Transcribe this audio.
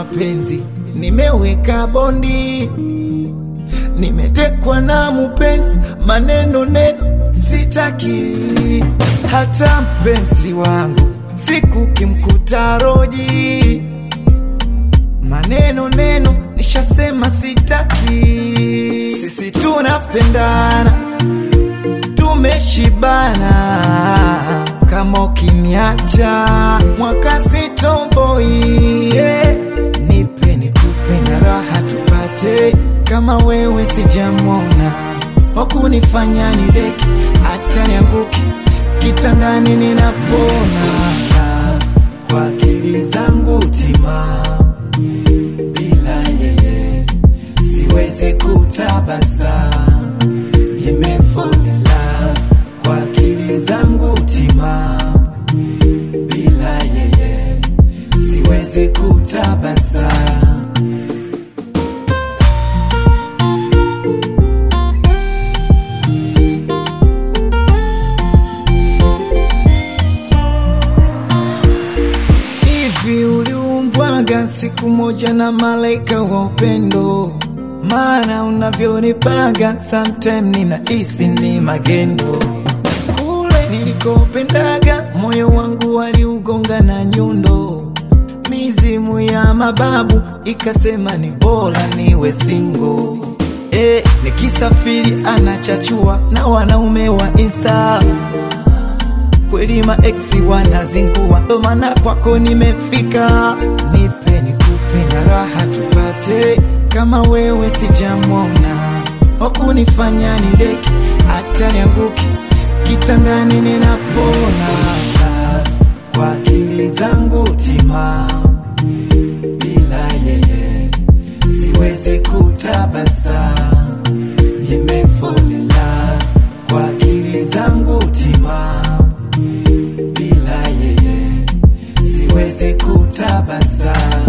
mapenzi, nimeweka bondi, nimetekwa na mupenzi, maneno neno sitaki, hata mpenzi wangu siku kimkuta roji, maneno neno nishasema sitaki, sisi tunapendana tumeshibana kama ukiniacha mwaka sitomboi yeah. nipe nikupe na raha tupate kama wewe sijamwona wakunifanya ni deki hata nianguki kitandani ninapona kwa akili zangu tima bila yeye siwezi kutabasamu nimefall in love kwa akili zangu tima, bila yeye siwezi kutabasamu. Hivi uliumbwaga siku moja na malaika wa upendo? Maana unavyonipaga sometime ninahisi ni magendo. Kule nilikopendaga moyo wangu waliugonga na nyundo, mizimu ya mababu ikasema ni bora niwe single. Eh, nikisafiri anachachua na wanaume wa Insta kweli maeksi wanazingua, ndo maana kwako nimefika. Nipe nikupe na raha tupate, kama wewe sijamwona wakunifanya ni deki, hata nianguki kitandani ninapona. Kwa akili zangu tima, bila yeye siwezi kutabasamu. Nimefall in love kwa akili zangu tima bila yeye siwezi kutabasamu.